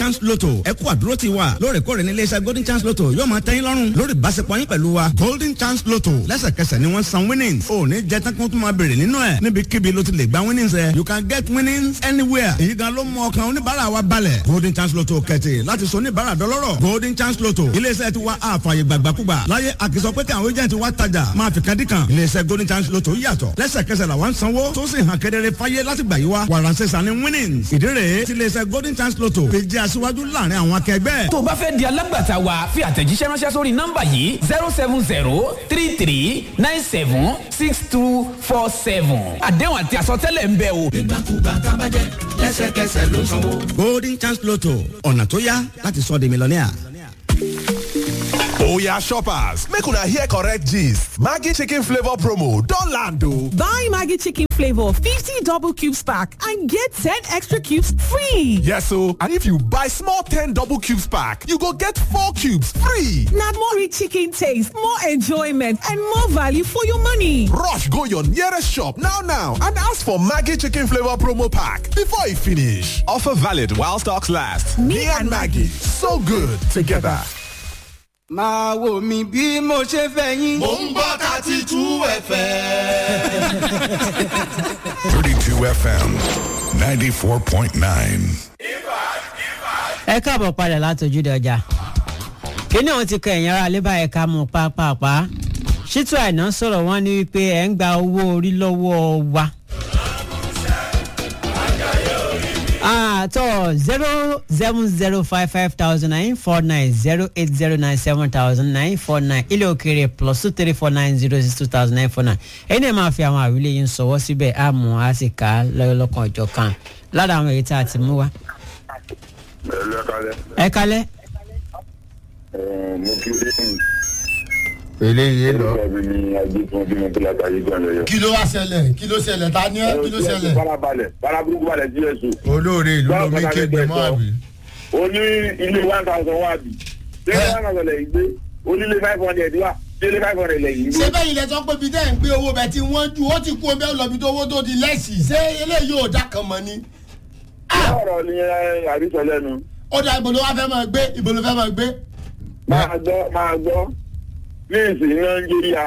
chance lotto ẹ kú àdúró ti wa lóòrèkóòrè ní iléeṣẹ́ golden chance lotto yóò máa tẹ́yìn lọ́rùn lórí ìbáṣepọ̀ yín pẹ̀lú wa golden chance lotto lẹ́sẹ̀kẹsẹ̀ ni wọ́n san winnings ò ní jẹ́ tán kí wọ́n tún máa béèrè nínú ẹ̀ níbikíbi ló ti lè gba winnings ẹ̀ you can get winnings anywhere èyí gan ló mú ọkàn oníbàárà wa balẹ̀ golden chance lotto kẹ̀tì láti sọ oníbàárà dọlọ́rọ̀ golden chance lotto iléeṣẹ́ ti wa àfààyè gbàgbàkúgbà láyé àkìsọ pé kí àwọn agent wa tajà máa fi kan dí kan iléeṣẹ́ golden chance lotto yàtọ̀ lẹ́sẹ̀kẹsẹ̀ làwọn sanwó tó sì hàn kedere fáyé láti gbà yí wa wàràǹsẹ̀ sani winnings ìdí rèé ti iléeṣẹ́ golden chance lotto fi jẹ́ aṣíwájú láàrin àwọn akẹgbẹ́. tó o bá fẹ́ di alágbàtà wa fi àtẹ̀jíṣẹ́ ránṣẹ́ sórí nọ́mbà yìí zero seven zero three three nine seven six two four seven àdéhùn àti àsọtẹ́lẹ̀ ń bẹ o. ìgbàkúgbà tábàjẹ́ lẹ́sẹ̀kẹsẹ̀ ló sanwó. golden chance lotto ọ̀nà tó yá láti sọ di mílíọ̀nìà. Oya shoppers, make una hear correct gist. Maggie chicken flavor promo don land o. Buy Maggie chicken flavor 50 double cubes pack and get 10 extra cubes free. Yes o, and if you buy small 10 double cubes pack, you go get 4 cubes free. Na more rich chicken taste, more enjoyment and more value for your money. Rush go your nearest shop now now and ask for Maggie chicken flavor promo pack before e finish. Offer valid while stocks last. Me and Maggie, so good together. máa wò mí bí mo ṣe fẹ́ yín. mò ń gbọ́ thirty two fm. 32 FM 94.9. ẹ káàbọ̀ padà látọjúde ọjà kíní ọ̀hún ti kọ ẹ̀yìn ara lébà ẹ̀ka mú pápápá ṣítú àìná sọ̀rọ̀ wọ́n ní wípé ẹ̀ ń gba owó orí lọ́wọ́ wa. àtọ̀ zero seven zero five five thousand nine four nine zero eight zero nine seven thousand nine four nine ilé òkèèrè plus two three four nine zero six two thousand nine four nine ẹ̀yin náà máa fi àwọn àwílé yín sọ̀wọ́ síbẹ̀ àmọ́ a sì ká lọ́kàn ọjọ́ kan lára àwọn èyí tá a ti mú wa. ẹ kalẹ́. mo kí lẹ́yìn eléyìí lọ. kí ló wá ṣẹlẹ̀ kí ló ṣẹlẹ̀ ta ni ẹ́ kí ló ṣẹlẹ̀. farabalẹ̀ faraburúkú balẹ̀ jíẹ̀sù. olóore ìlú lomi kéde mọ́ àbí. o ní ilé one thousand wá bì. ṣé one thousand lẹ̀ yìí gbé onílé five hundred wá délé five hundred lẹ̀ yìí gbé. ṣé bẹ́ẹ̀ ilẹ̀ sọ pé bí dẹ́yìn gbé owó bẹ́ẹ̀ tí wọ́n ju ó ti kú omi ẹ̀ lọ́bi tó owó tó di lẹ́sì ṣé eléyìí ò dá kan mọ́ ni. ọ̀rọ̀ ni àrísọ lẹ́nu. ó dá ibo ló wá fẹ́ máa gbé ibo ló fẹ́ máa gbé. máa gbọ́ máa gbọ́ ní ìsìn nàìjíríà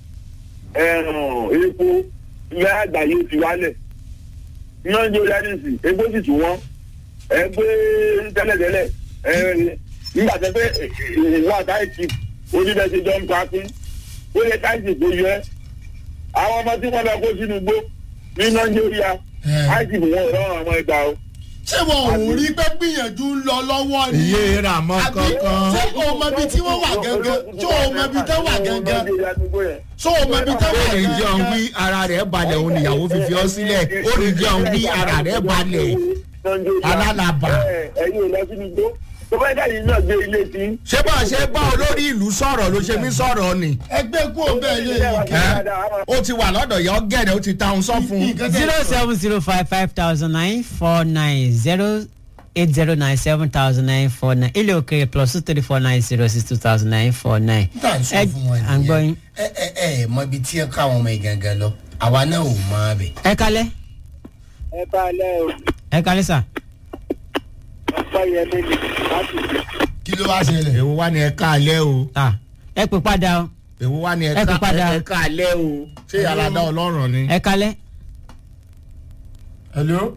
epo ilé àgbáyé ti wálẹ̀ nàìjíríà ní ìsìn epo sì tún wọ́n ẹgbẹ́ tẹ́lẹ̀tẹ́lẹ̀ nígbà tẹ́ pé ìwọ àtàìsí oníbẹ̀sẹ̀ jọ ń papín ó lè káìsì tó yẹ àwọn ọmọ tí wọ́n lọ kó sínú igbó ní nàìjíríà káìsì fún wọn rọrùn àwọn ẹgbà o ṣé wọn ò rí pé gbìyànjú ń lọ lọ́wọ́ ni. iye rà mọ́ kankan. ṣé o mọ ibi tí wọ́n wà gangan ṣé o mọ ibi tí wọ́n wà gangan ṣé o mọ ibi tí wọ́n wà ó ní gangan. jẹun wí ara rẹ̀ balẹ̀ òun níyàwó fífi ọ́ sílẹ̀ ó ní jẹun wí ara rẹ̀ balẹ̀ alálàbà. ẹ̀yin ò lọ sínú igbó tó bá dà yìí náà gbé ilé tí. ṣé bá a ṣe bá olórí ìlú sọ̀rọ̀ ló ṣe mí sọ̀rọ̀ ni. ẹgbẹ́ kú òun bẹ́ẹ̀ lé yìí kí. ó ti wà lọ́dọ̀ yọ gẹ̀rẹ́ ó ti ta òun sọ fún un. zero seven zero five five thousand nine four nine zero eight zero nine seven thousand nine four nine ilé òkèèrè plus two three four nine zero six two thousand nine four nine. tá à ń sọ fún wọn à ń gbọ́ yín. ẹ ẹ ẹ mọ ibi tí ẹ káwọn ọmọ ìgangan lọ àwa náà ò mọ abẹ. ẹ kalẹ́ ẹ bá a lẹ́ o ẹ kalẹ́ sà. ọ̀pọ̀ yẹn lé ní láti fi. kí ló wá ṣẹlẹ̀. èwo wá ní ẹ káalẹ́ o. Ah, ẹ pè padà o èwo wá ní ẹ Ẹ kò padà. ká- ẹ káalẹ́ o. ṣé aládá ọlọ́run ni. ẹ kalẹ́. hello.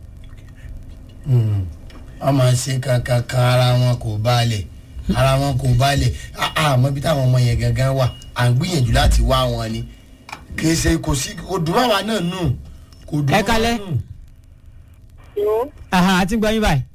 wọ́n máa ṣe kankan kan ara wọn kò balẹ̀ ara wọn kò balẹ̀ àmọ́ ibi táwọn ọmọ yẹn gangan wà à ń gbìyànjú láti wá wọn ni kì í ṣe kò sí kò dùn máwa náà nù kò dùn Ẹ kalẹ́. Aha, àti gbọ́ yín báyìí.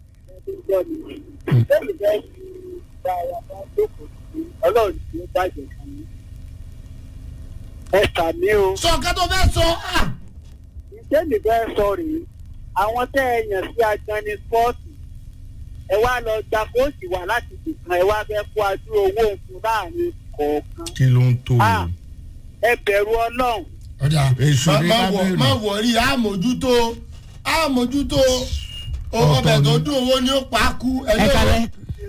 ọlọ́run tí ó bàjẹ́ fún mi. ẹ sàmí o. sọ nǹkan tó fẹ́ sọ ah, iṣẹ́ mi fẹ́ sọ rèé àwọn tẹ́ ẹ yàn sí agbani spọ́ọ̀tì ẹ wá lọ gba kóòtù wá láti dìkan ẹ wá fẹ́ kó adúrò owó òfin láàrin kọ̀ọ̀kan. kí ló ń tó o. Ah, ẹ bẹ̀rù ọlọ́run. ọ̀dà Èṣù má- ní má ká wọ- bẹ̀rù. má wọ̀rí àmójútó àmójútó Ọ̀tọ̀ ọbẹ̀ tó ni. dùn owó ni ó pa á kú. ẹ kalẹ́.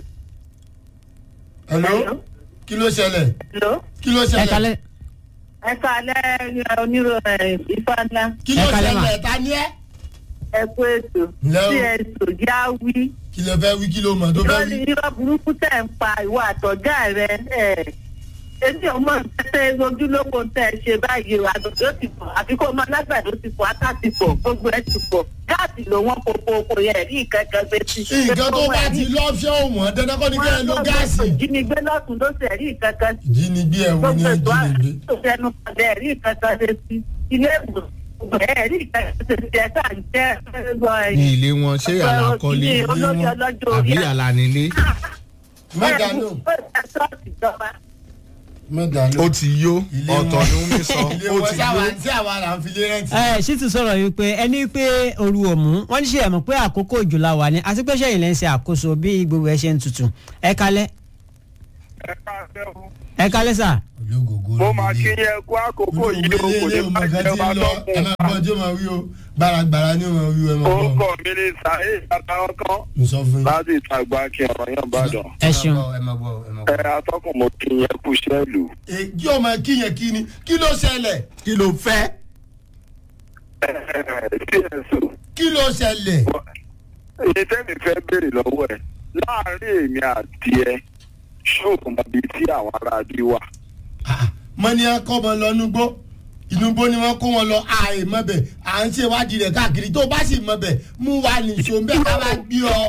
hello kí ló ṣẹlẹ̀ kí ló ẹ ṣẹlẹ̀ kalẹ́. ẹ kálẹ̀ onírò ifá ńlá kí ló ẹ kalẹ́ mà. ṣẹlẹ̀ ta ni ẹ. ẹ kú ètò Ǹlẹ́ o. tí ẹ tò já wí kí lè fẹ́ wí kí ló mọ̀ tó fẹ́ irọ́ wí. ni irọ́ burúkú tẹ̀ ń pa ìwọ àtọ̀gá rẹ ẹ̀ èmi ò mọ̀ tẹ́tẹ́ ojúlówó tẹ́ ẹ ṣe báyìí o àgbàdo ti pọ̀ àfi kó o mọ lágbàdo ti pọ̀ átá ti pọ̀ gbogbo ẹ ti pọ̀ gáàsì ló wọ́n kókó kó yẹ rí ìkankan gbé sí. nǹkan tó bá ti lọ́fíọ́ wọ̀n dandan kọ́ ni kẹ́ ẹ lo gáàsì. jínigbé lọ́tún ló ṣe rí ìkankan jínigbé ẹ̀ wo ni ẹ jínigbé. tó fẹnu padà rí ìkankan ṣe sí ilé ìwòsàn ẹ̀ rí ìkankan ṣe sí ẹ̀ sáà ń jẹ́ ẹ̀ ní ilé wọn ṣé àlàkọ́lé ilé olórí ọlọ́jọ́ orí àbí àlànílé. mẹ́ta ló mẹ́ta ló. ó ti yó ọ̀tọ̀ ni wọ́n mi sọ ilé ó wọn ti tí àwa yó. tí àwa là ń fi lé rẹ́ǹtì. ẹ ṣì tún sọ̀rọ̀ yìí pé ẹni pé oru òmù wọ́n ní ṣe ẹ̀mọ̀ pé àkókò òjò la wà ní àti pé ṣẹ́yìn lẹ́ ń ṣe àkóso bí gbogbo ẹ ṣe ń tutù ẹ kalẹ́ ẹ kalẹ́ sà. mo máa kí yẹn kó àkókò yìí o kò ní bá ìjọba tó kù. ẹ máa gbọ́ tí ó máa wí o gbàràgbàrà ni ó máa wí o ẹ máa gbọ́. orúkọ mi ni sàáyé àtàwọn kan mo sọ fún yín. láti ìtagbà kí ọ̀rọ̀ yẹn bá dàn. ẹ ṣeun. ẹ máa gbọ́ ẹ máa ẹ gbọ́. atọ́kùn mo kí yẹn kú sẹ́ẹ̀lù. kí ọmọ kíyàn kí ni kí ló ṣẹlẹ̀ kí ló fẹ́. cso kí ló ṣẹlẹ̀. èyí tẹ́mi fẹ́ béèrè lọ́wọ́ ẹ̀ láàárín èmi àti ẹ ṣóògùn mọ̀bí tí àwọn ará bí wà. mo ní ẹ kọ́ ọmọ lọ nugbó inúgbó ni wọ́n kó wọn lọ àì mọ̀bẹ̀ à ń ṣe ìwádìí rẹ̀ káàkiri tó bá sì mọ̀bẹ̀ mú wa nìṣó ń bẹ̀ ká bá gbé ọ.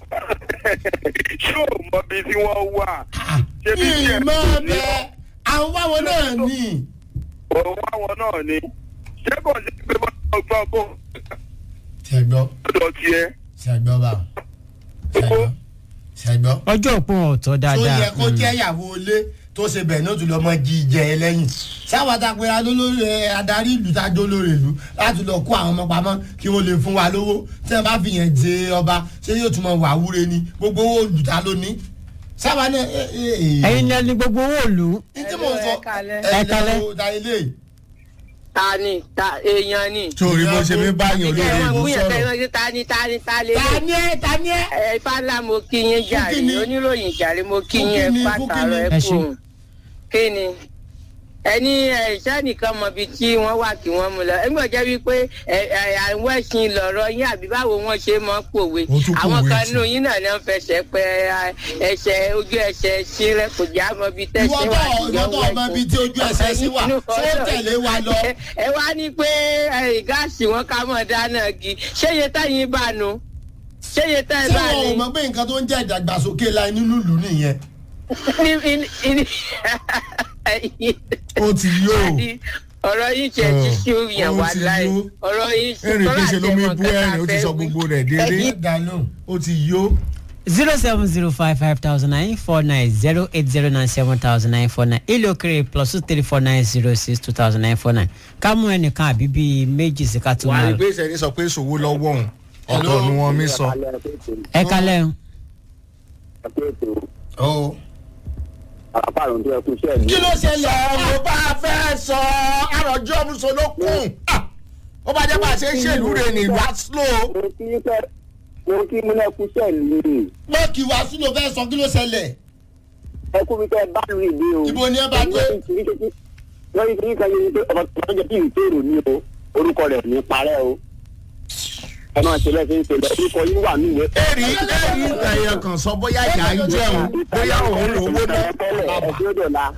ṣóò mọ̀bí tí wọ́n wà. ṣé bí ní tiẹ̀ ìmọ̀ bẹ́ẹ̀ àwọn báwọn náà ní. òun àwọn náà ni ṣé kò sí pé wọ́n lọ gbọ́ bó ṣẹgbọ́ lọ́dọ̀ tiẹ̀. ṣẹgbọ́ bá ṣẹgbọ́ ṣẹgbọ́. ọjọ́ òpin ọ̀tọ̀ tó dáadáa. yẹ kó jẹ́ ìyàwó ilé tó ṣe bẹ̀ ní òtún lọ́mọ jí jẹ ẹ lẹ́yìn sáwọn àtàpẹ́ra lólórí ẹ adarí ìlú tájọ́ lórí ìlú láti lọ kó àwọn ọmọ pamọ́ kí wọ́n lè fún wa lówó tí wọ́n bá fi yẹn jẹ ọba ṣé yóò tún mọ wà wúre ni gbogbo owó olùta ló ní. sábà náà ẹ ẹ ẹ. ẹyin ní ẹni gbogbo owó òlu. ní tí mo sọ Ẹ kalẹ́. ẹ ta ilé yìí. ta ni ta èèyàn ni. torí bó ṣe mi báyìí olórí ìlú sọ̀rọ̀. ta ni ta ni ta lè. ta ni ẹ ta ni ẹ. ẹ fàlà mo kí yín jàre kíni? oníròyìn jàre mo kí Fún yín ẹ kíni? Fún pàtàkì kíni? ẹ Ẹ kú ṣé. kí ni ẹni iṣẹ́ nìkan mọ ibi tí wọ́n wà kí wọ́n mú lọ ẹgbẹ́ jẹ́ wípé ẹ, ẹ, àwọn ẹ̀sìn lọ̀rọ̀ yín àbí báwo wọ́n ṣe mọ́ pòwe Ó tún àwọn pòwe kan sí. nínú yín náà ló ń fẹsẹ̀ pé ẹ, ẹsẹ̀ ojú ẹsẹ̀ sílẹ̀ kò já mọ ibi ìwọ tẹ̀sẹ̀ tó wà ìwọ tó ọmọ ibi tí ojú ẹsẹ̀ sí wà ṣé ó tẹ̀lé wa lọ. ẹ wá ní pé ẹ, gáàsì wọn ká mọ̀ dáná gi ṣé iye táyìn bá nu ṣé iye ṣé táyìn bá wọn ò ní. mọ pé nǹkan tó ń jẹ́ ìdàgbàsókè la nínú ìlú nìyẹn. ní- ní- ní- ó ti yó. ọ̀rọ̀ yìí jẹ́ ti sí òyìn Ó wà ti láì yó. ọ̀rọ̀ yìí ẹ̀rìn pé ṣe ló mi bú ẹ̀rìn ó ti sọ wí. gbogbo rẹ̀ déédéé. ẹ dá lóhùn. ó ti yó. zero seven zero five five thousand nine four nine zero eight zero nine seven thousand nine four nine ilé òkèrè plus two three four nine zero six two thousand nine four nine ká mú ẹnìkan àbí bíi méjì sí ká tó wà á máa rí lọ. pé ìṣẹ̀lẹ̀ sọ pé ṣòwò lọ́wọ́ òun ọ̀tọ̀ ni wọ́n mi sọ. ẹ kalẹ́ o. ó àpárò tó yẹ kú sẹ́ẹ̀lì. kí ló ṣẹlẹ̀. mo bá fẹ́ sọ àròjọ́ musolókun ó bá jẹ́ bá a ṣe ń ṣèlú rẹ̀ ní ìlú aslo. mo kí pẹ́ mo kí múlẹ̀ kú sẹ́ẹ̀lì ni pé kí wàásù ló fẹ́ sọ kí ló ṣẹlẹ̀. ẹ kú mi kẹ́ bá lu ìdí o. Ibo ni ẹ bá dé? lórí kí nǹkan yẹn pé ọmọ tó jẹ́ kí n tèrò ní o orúkọ rẹ̀ ní parẹ́ o. ẹ máa ṣe lẹ́sìn ṣe lọ orúkọ yín wà ní ìwé. èrì èrì ẹ̀yẹ kan sọ bóyá ìyá ń jẹun bóyá òun lówó náà. ẹ tí ó dọ̀ la.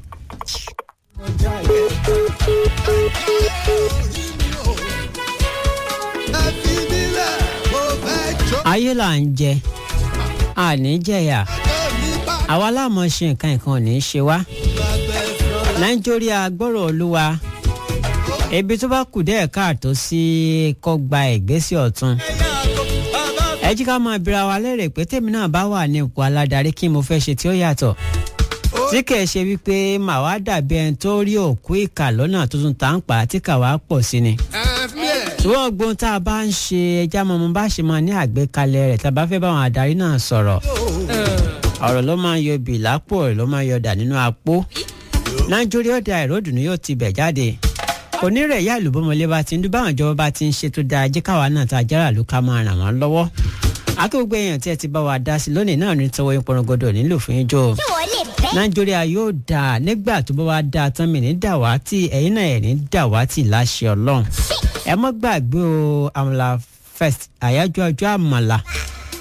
ayé là ń jẹ àní jẹyà àwa láàmú ṣe nǹkan nǹkan ò ní í ṣe wá nàìjíríà gbọ́rọ̀ olúwa ebi tó bá kù dẹ́ẹ̀ káàtó sí kó gba ìgbésẹ̀ ọ̀tún ẹ jí ká máa bira wa lérè pé tèmi náà bá wà ní ipò aládarí kí mo fẹ́ ṣe tí ó yàtọ̀ tí kìí ṣe wípé màá wá dàbí ẹni tó rí òkú ìkà lọ́nà tuntun tá ń pa tí kà wá pọ̀ sí ni ṣùgbọ́n gbogbo tá a bá ń ṣe ẹja mọ́mọ́ bá ṣe máa ní àgbékalẹ̀ rẹ̀ tá a bá fẹ́ bá àwọn adarí náà sọ̀rọ̀ ọ̀rọ̀ ló máa ń yọ bì lápò rẹ̀ ló máa ń yọ dà nínú apó nàìjíríà ọ̀dà ìròdùnú yóò ti bẹ̀ jáde kò ní rẹ̀ yá ìlúbọ̀mọlé bá ti ń dún báwọn ìjọba bá ti ń ṣe tó dáa jẹ́ káwa náà tá a jára ló ká máa ràn wọ́n lọ́wọ́ akéwògbé èèyàn tí ẹ ti bá wa dá sí lónìí náà ní tọwọ́ ìpọnrọgọdọ nílò fún yín jọ nàìjíríà yóò dà nígbà tó bá wa dà tán mi ní dàwátì ẹ̀yin náà ẹ̀ ní dàwátì láṣẹ ọlọ́run ẹ mọ́ gbàgbé o àmàlà fest àyájọ́ ọjọ́ àmàlà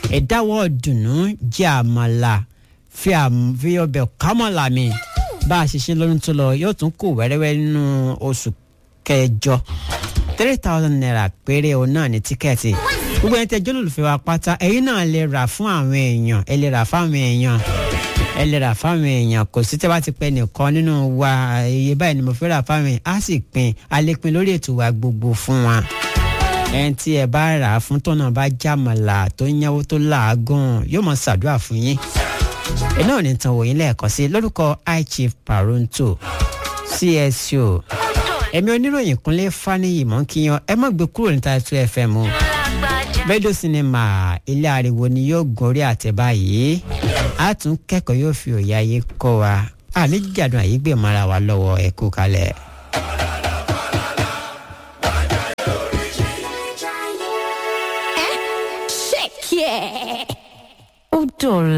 ẹ̀dáwọ́ dùnú jẹ́ àmàlà fi àm- fi ọbẹ̀ kámọ́là mi bá a ṣe ṣe lọ́dún tó lọ yóò tún kù wẹ́rẹ́wẹ́ nínú oṣù kẹjọ three thousand naira péré òun náà ní tíkẹ́ẹ̀tì gbogbo ẹni tẹ jólólùfẹ́ wa pátá ẹ̀yin náà lè rà fún àwọn èèyàn ẹ lè rà fáwọn èèyàn ẹ lè rà fáwọn èèyàn kò sí tẹ́ bá ti pẹ́ nìkan nínú wa iye báyìí ni mo fẹ́ rà fáwọn èèyàn á sì pin a lè pin lórí ètò wa gbogbo fún wa ẹni tí ẹ bá rà á fún tọ́nà bá jàmàlà tó yánwó tó làágùn yóò mọ ṣàdúrà fún yín ẹ náà ní tan wòyìn lẹ́ẹ̀kan sí lórúkọ high chief paronto cso ẹ̀mí oníròyìn kúnlé faniyi mọ́ kí yan ẹ má gbé kúrò níta two fm o rédíò sinimá ilé ariwo ni yóò gorí àtẹ báyìí a tún kẹ́kọ̀ọ́ yóò fi òye ayé kọ́ wa àní jàdùn àyígbè mara wa lọ́wọ́ ẹ kú kalẹ̀. Check yeah. Ó dọ̀la.